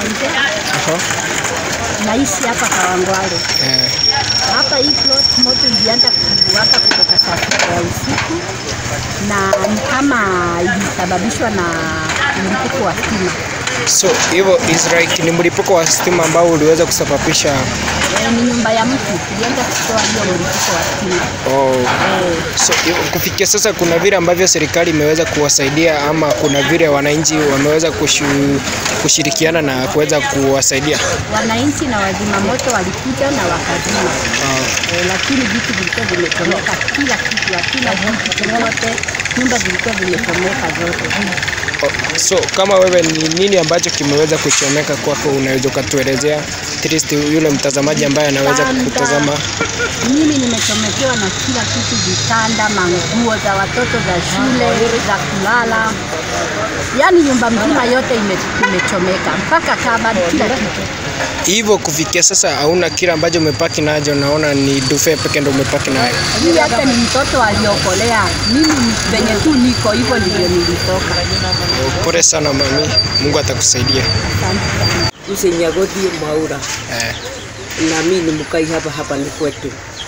nje, Aha. naishi hapa Kawangware. Eh. Hapa hii plot moto ilianza kuwaka kutoka saa sita ya usiku, na ni kama ilisababishwa na mlipuko wa stima. So hivyo is like ni mlipuko wa stima ambao uliweza kusababisha Eh, Ni nyumba ya mtu ilianza kutoa hiyo mlipuko wa stima. oh. Eh, So hivyo kufikia sasa kuna vile ambavyo serikali imeweza kuwasaidia ama kuna vile wananchi wameweza kushu, kushirikiana na kuweza kuwasaidia. wananchi na wazima moto walikuja na wakazima Ah, eh, lakini vitu vilikuwa vimechomeka, kila kitu, hakuna kitu chochote, nyumba zilikuwa zimechomeka zote. oh, so kama wewe ni nini ambacho kimeweza kuchomeka kwako, unaweza ukatuelezea at least yule mtazamaji ambaye anaweza Vitanda. kutazama. Mimi nimechomekewa na kila kitu, vitanda, manguo za watoto za shule, za kulala, yaani nyumba mzima yote ime, imechomeka mpaka kabati, kila kitu. Hivyo kufikia sasa hauna kile ambacho umepaki nacho, naona ni dufe peke ndo umepaki nayo. Hii hata ni mtoto aliokolea. Mimi venye tu niko hivyo ndivyo nilitoka. Pole sana mami, Mungu atakusaidia. Asante sana. Usinyagodie Mwaura Eh, na mimi ni mkai hapa hapa ni kwetu.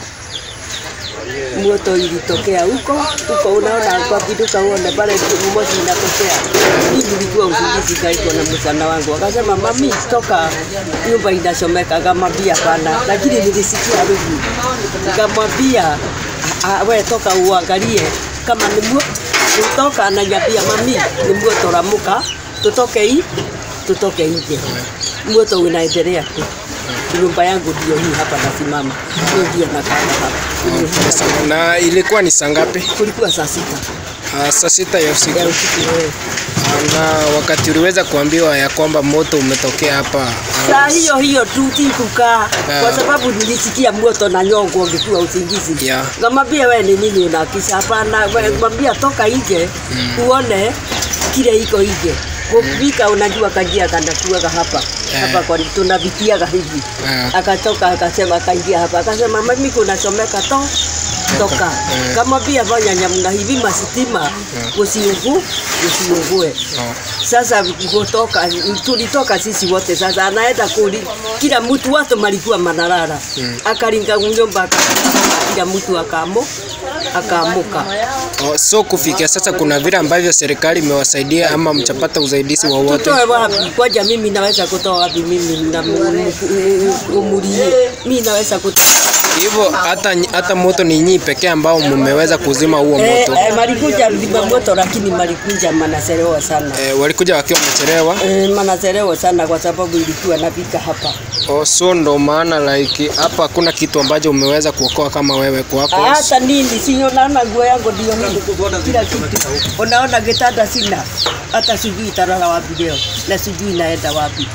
Moto ilitokea huko huko, unaona kwa kiduka uone pale moshi inatokea. Mimi nilikuwa usingizi kaitwa na msana wangu, akasema mami, toka nyumba inachomeka. Akamwambia bana, lakini nilisikia harufu, nikamwambia "Ah, ah, we toka uangalie kama ni mwo kutoka. Ananiambia mami, ni moto ramuka, tutoke hii tutoke nje. Moto unaendelea tu. Nyumba yangu ndio hii hapa nasimama, hiyo ndio nakaa hapa. pole sana. Na ilikuwa ni saa ngapi? Kulikuwa saa sita Ah, saa sita ya usiku. ya usiku. eh. Na wakati uliweza kuambiwa ya kwamba moto umetokea hapa ah, Saa hiyo hiyo tu tikukaa Ah. kwa sababu nilisikia moto na nyongo ungekuwa usingizi. Yeah. Ngamwambia wewe ni nini unakisha? Hapana, wewe mwambia toka nje uone kile iko nje. Kupika unajua kajia kanakuaga hapa Eh. hapa kwa tunavitiaga hivi Eh. akatoka akasema akaingia hapa akasema mimi kunachomeka to toka Eh. kamwambia fanya namna hivi masitima usiungu usiungue oh. sasa kutoka tulitoka sisi wote sasa anaenda kuli kila mtu watu malikuwa manarara Mm. akaringa nyumba aka- kila mtu akamo akaamuka Oh, so kufikia sasa kuna vile ambavyo serikali imewasaidia ama mchapata usaidizi wowote? tutoe wapi kwaja mimi naweza kutoa wapi mimi na umulie mimi naweza kutoa Hivyo hata hata moto ni nyinyi pekee ambao mmeweza kuzima huo Eh, moto. eh, malikuja lima moto lakini malikuja manachelewa sana. Eh, walikuja wakiwa wamechelewa. Eh, manachelewa sana kwa sababu ilikuwa napika hapa. Oh, so ndo maana like hapa hakuna kitu ambacho umeweza kuokoa kama wewe kwako. Hata nini sio naona nguo yangu ndio hii. Kila kitu. Unaona kitanda sina. Hata sijui italala wapi leo. Na sijui naenda wapi.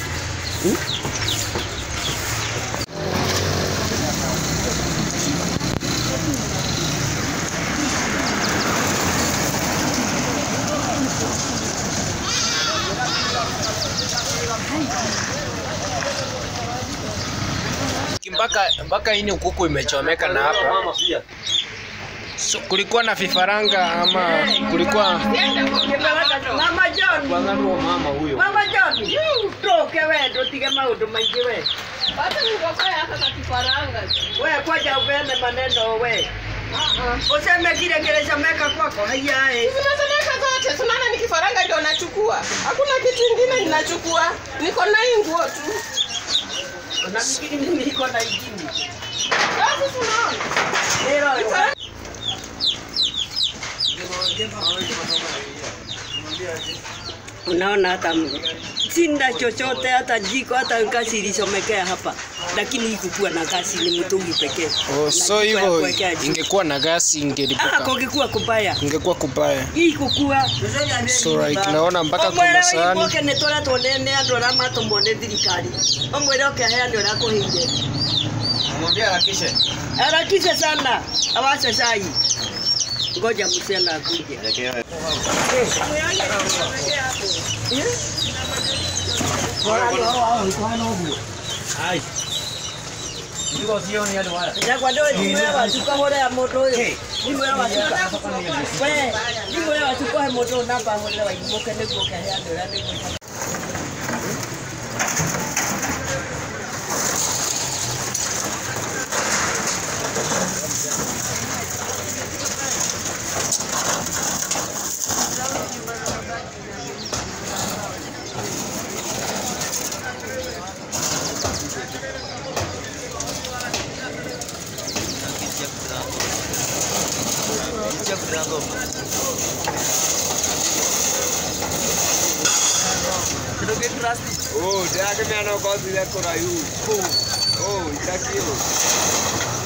mpaka mpaka ini kuku imechomeka na hapa. So, kulikuwa na vifaranga ama kulikuwa Mama John. mama huyo. Mama John. Toke wewe ndo tige maundu maingi we. Hata ningekuwa hata na kifaranga. We kwaja upeane maneno we. Useme kile kilichomeka kwako haya eh. Zinazomeka zote, tunaona ni kifaranga ndio nachukua. Hakuna kitu kingine ninachukua. Niko na hii nguo tu. Unafikiri mimi niko na ingine? Basi tunaona. Leo Unaona hata m- sina chochote, hata jiko, hata gasi ilichomekea hapa, lakini ikukuwa na gasi, ni mtungi pekee. Oh, Na so jiko ya hivyo kuwekea jiko. ingekuwa na gasi Ah, ingelipuka. kungekuwa kubaya Ingekuwa kubaya. hii kukua So like naona mpaka kuna omwera sahani. iboke nä tå retwo nä andå arä a matåmwo nä thirikari omwä re å kä aheani å rä a kå hä harakishe sana awache cai ngoja msichana akuje Nyakwa ndå thimå ya wacuka hå rä a må ndå å yå thimå ya wacuka we thimå ya wacuka he må ndå å namba hå rä a waimå ke nä guo kä aheani å rä a nä guo Oh, dia que me não gosta de decorar Oh, isso aqui, ó.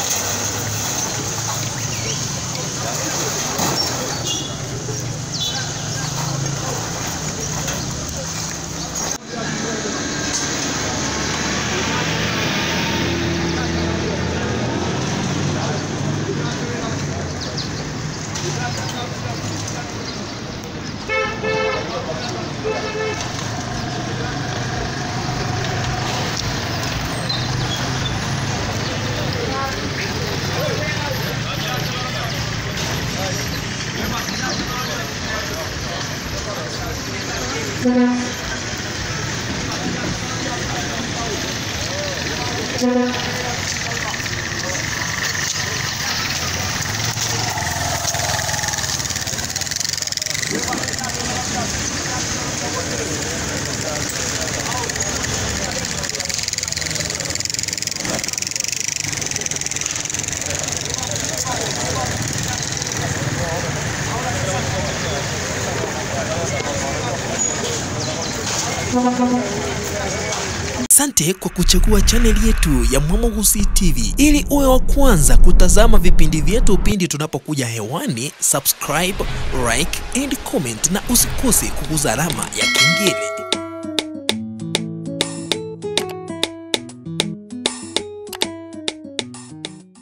Asante kwa kuchagua chaneli yetu ya Mwamogusi TV ili uwe wa kwanza kutazama vipindi vyetu pindi tunapokuja hewani. Subscribe, like and comment, na usikose kuguza alama ya kengele.